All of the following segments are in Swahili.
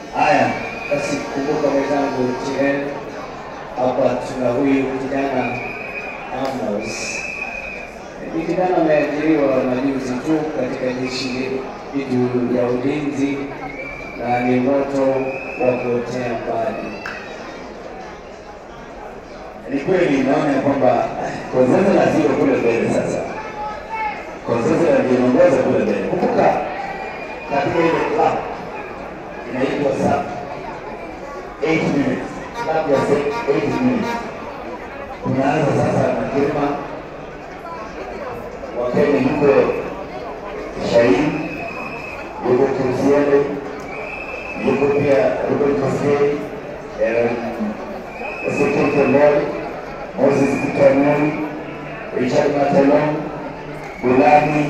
Haya, basi kumbuka mwenzangu Tiren, hapa tuna huyu kijana Amos. Ni kijana ameajiriwa majuzi tu katika jeshi letu ya ulinzi na ni moto wa kuotea mbali. Ni kweli naona ya kwamba Konzeza sio kule mbele sasa. Konzeza ndio inaongoza kule mbele. Kumbuka katika ile club inaitwa SAP 8 minutes. Club ya 8 minutes. Tunaanza sasa na Kirma wa Kenya yuko Shahin, yuko Kusiele, yuko pia Ruben Kosgei, Ezekiel Kemboi, Moses Kitanui, Richard Matelon, Bulani.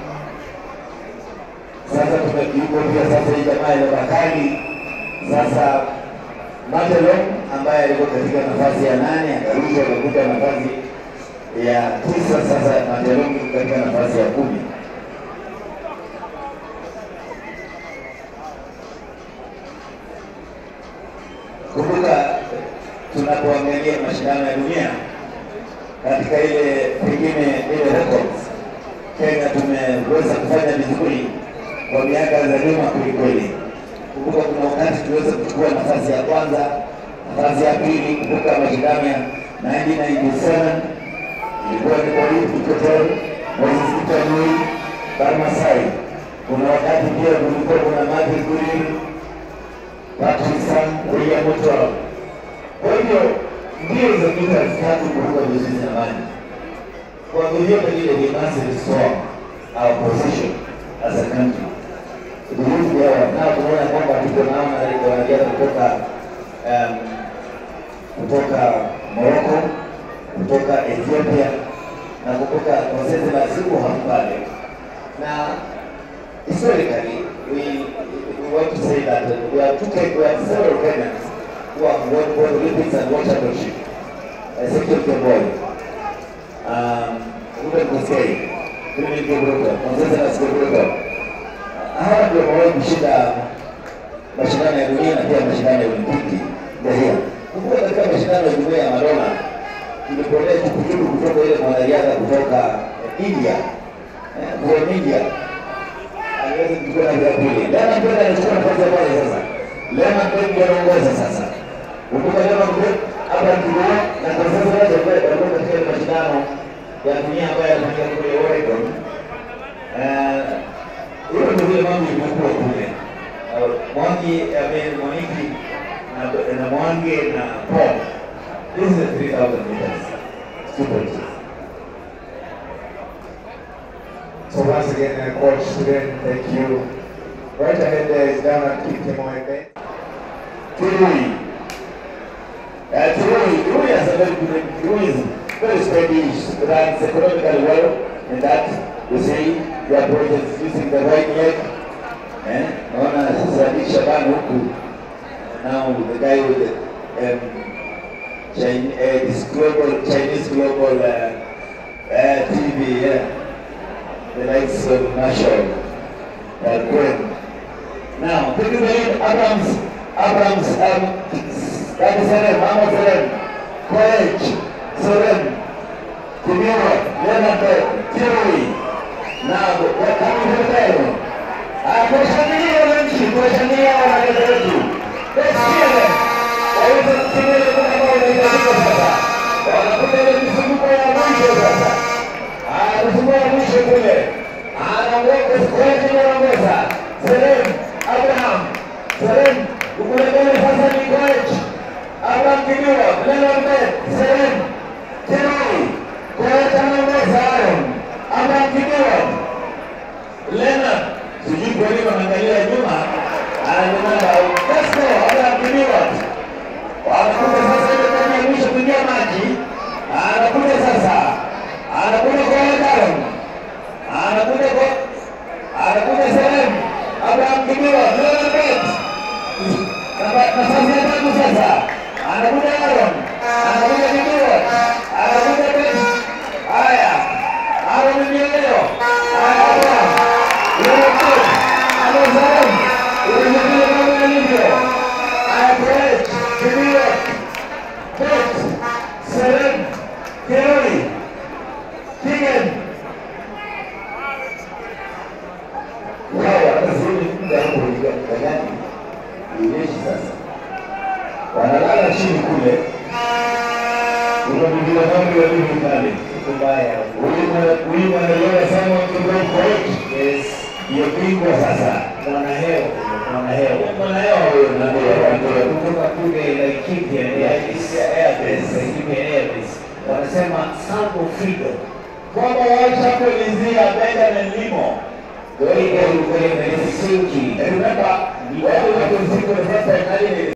Sasa tumekuwa pia sasa hii jamaa ya Bakari sasa Matelon ambaye alikuwa katika nafasi ya nane akarudi akakuta nafasi ya tisa. Sasa Matelon yuko katika nafasi ya kumi. Kumbuka tunapoangalia mashindano ya dunia katika ile pengine ile records, Kenya tumeweza kufanya vizuri kwa miaka za nyuma kwelikweli. Kumbuka kuna wakati tuweza kuchukua nafasi ya kwanza, nafasi ya pili. Kumbuka mashindano ya 1997 ilikuwa ni kwa hii Kikotoni, Moses Kitanui, Barmasai. Kuna wakati pia kulikuwa kuna Martin Guriri, Patrick Sang, William Mutua. Kwa hivyo mbio za mita elfu tatu kuruka vizuri zamani, kwa vyovyote vile we must restore our position as a country. Ujuzi hawa nao tunaona kwamba tuko nao na wanariadha kutoka um, kutoka Morocco, kutoka Ethiopia na kutoka Konsese na siku pale na historically we, we want to say that we have two Ken- we have several Kenyans who have won both Olympics and World Championship. Ezekiel Kemboi, um, Ruben Kosgei, Philip Kipruto, Konsese na Kipruto. Hawa ndio wamewahi kushinda mashindano ya dunia na pia mashindano ya Olimpiki Dahia. Kumbuka katika mashindano ya jumuiya ya madola tulipolea tukutuku kutoka ile mwanariadha kutoka India, eh, from India aliweza kuchukua nafasi ya pili. Lema Mbele anachukua nafasi ya kwanza sasa. Lema Mbele ndio anaongoza sasa. Kumbuka Lema Mbele hapa ndio na kwa sasa wote ambao walikuwa katika ile mashindano ya dunia ambayo yanafanyika kule Oregon. Eh, hiyo ndio vile mambo ilivyokuwa kule. Uh, Mwangi, I mean, Mwaniki na, na Mwangi na Paul. This is a 3000 meters. Super G. So once again, uh, Coach Student, thank you. Right ahead there is Dana Kipkemoy Ben. Kirui. Uh, Kirui, Kirui has a very good, Kirui is very steady, he runs economically well in that, you see, the approach is using the right leg. Eh? Naona Sadi Shaban huku, now the guy with the um, Chin, uh, this global, Chinese global uh, uh, TV, yeah. the likes of Marshall, uh, Gwen. Now, take the lead, Abrams, Abrams, um, that is Seren, Mama Seren, Koech, Soren, Kimura, Leonard, Kirui. Now, they're coming to the table. Uh, kuwashangilia wananchi, kuwashangilia wanariadha wetu. Let's hear them. Waweze kutimia ile muda ambao unahitajika sasa. Wanakuja ile mizunguko ya mwisho sasa. Ah, mzunguko ya mwisho kule. Anaongoza, Koech anaongoza. Seren, Abraham, Seren, kule mbele sasa ni Koech. Abraham Kimura, Leonard Bet, Seren, Kirui, Koech anaongoza Aaron. Abraham Kimura, Leonard, sijui kwa nini wanaangalia nyuma, ananyamaza. Let's go, Abraham Kimura. Wanakuja sasa ile kwenye mwisho kuingia maji. Anakuja sasa. Anakuja kwa Aaron. Anakuja kwa anakuja Seren. Abraham Kimura, Leonard Bet. Namba- Nafasi ya tatu sasa. Anakuja Aaron. Anakuja Kimura. Anakuja Bet. Haya. Aaron ndio leo. Haya Abraham. Leonard Bet. Anakuja Seren. Ile ndio mambo yalivyo. Kingen. Hawa hata sioni muda hapo gani. Ijeshi sasa. Wanalala chini kule. Kuna mwingine wangu ya mimi pale. Mbaya. Huyu mwanaelewa sana kidogo court. Yes. Hiyo bingwa sasa. Mwanahewa. Mwanahewa. Mwanaelewa huyo na ndio kutoka kule Laikipia Laikipia Airways. Laikipia Airways wanasema Sango Freedom. kwamba walishakuelezea Benjamin Limo. Kwa hiyo kwenye Helsinki Remember, wewe wako siku ya first time